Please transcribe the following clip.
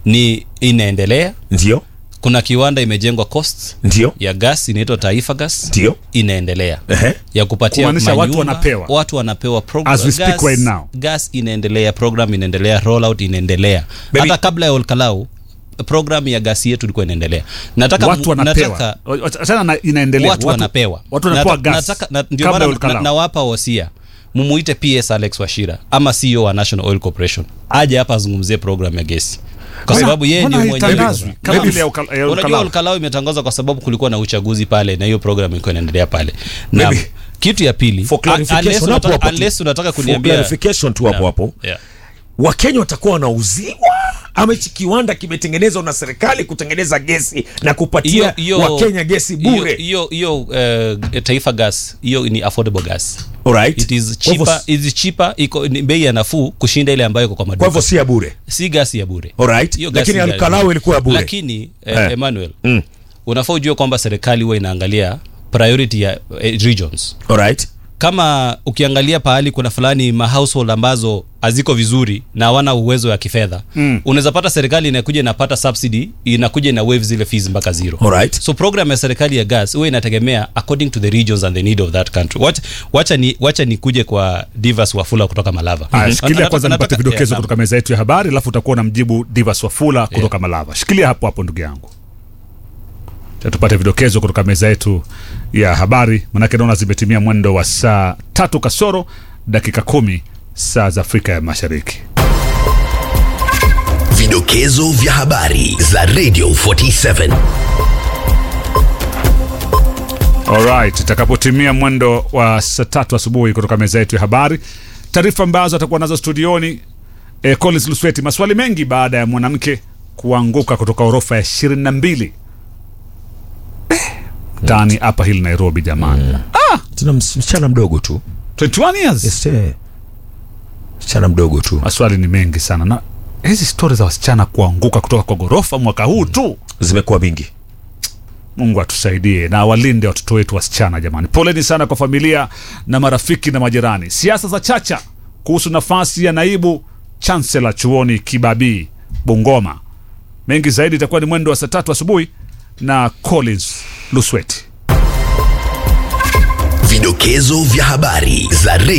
ni inaendelea ndio kuna kiwanda imejengwa coast ndio ya gas inaitwa taifa gas ndio inaendelea Ehe. ya kupatia Kumaanisha watu manyumba, wanapewa. watu wanapewa program. As we speak right now. gas inaendelea program inaendelea rollout inaendelea Baby- hata kabla ya olkalau program ya gasi yetu ilikuwa inaendelea nataka watu wanapewa nataka, achana na inaendelea watu, wanapewa watu wanapewa Nata- gas nataka- na- ndio kabla maana ya na- Olkalau. nawapa wasia mumuite ps alex washira ama ceo wa national oil corporation aje hapa azungumzie program ya gesi kwa Mbona- sababu yeye mbona ndio mwenyewe haitangazwi? Kama Maybe- vile ya Olka- ya unajua Olkalau. olkalau imetangazwa kwa sababu kulikuwa na uchaguzi pale na hiyo program ilikuwa inaendelea pale na Maybe- kitu ya pili For un- clarification, unless hapo unataka- hapo tu. unless unataka For kuniambia clarification tu hapo hapo Yeah. wakenya watakuwa wanauziwa ama hichi kiwanda kimetengenezwa na serikali kutengeneza gesi na kupatia Hiyo- hiyo- wakenya gesi hiyo- bure hiyo hiyo eh, taifa gas hiyo ni affordable gas Alright. it is Kwa hivyo- cheaper it is cheaper iko ni bei ya nafuu kushinda ile ambayo iko kwa kwa maduka hivyo si ya bure si gasi ya bure Alright. Hiyo gasi Lakini ya- Alkalau ilikuwa ya bure. lakini eh, Eh. Emmanuel Mm. unafaa ujue kwamba serikali huwa inaangalia priority ya eh, regions Alright. kama ukiangalia pahali kuna fulani ma household ambazo haziko vizuri na hawana uwezo wa kifedha mm. unaweza pata serikali inakuja inapata subsidy inakuja ina wave zile fees mpaka zero Alright. so program ya serikali ya gas huwa inategemea according to the regions and the need of that country wacha, wacha ni wacha nikuje kwa Divas Wafula kutoka Malava Haya, Mhm. shikilia Nataka- kwanza nipate nataka- vidokezo yeah, kutoka meza yetu ya habari alafu utakuwa na mjibu Divas Wafula kutoka Malava. Shikilia hapo hapo ndugu yangu. Cha tupate vidokezo kutoka meza yetu ya habari, manake naona zimetimia mwendo wa saa tatu kasoro dakika kumi saa za Afrika ya Mashariki. Vidokezo vya habari za Radio 47. Alright, itakapotimia mwendo wa saa tatu asubuhi kutoka meza yetu ya habari, taarifa ambazo atakuwa nazo studioni eh, Collins Lusweti. Maswali mengi baada ya mwanamke kuanguka kutoka orofa ya ishirini na mbili mtaani Upper Hill Nairobi. Jamani, tuna ms- msichana mdogo tu 21 years. Yes, eh. msichana mdogo tu Maswali ni mengi sana, na hizi stori za wasichana kuanguka kutoka kwa ghorofa mwaka huu tu zimekuwa mingi Mungu atusaidie na walinde watoto wetu wasichana. Jamani, poleni sana kwa familia na marafiki na majirani. Siasa za chacha kuhusu nafasi ya naibu chancellor chuoni Kibabii, Bungoma. Mengi zaidi itakuwa ni mwendo wa saa tatu asubuhi na Collins Lusweti. Vidokezo vya habari za Radio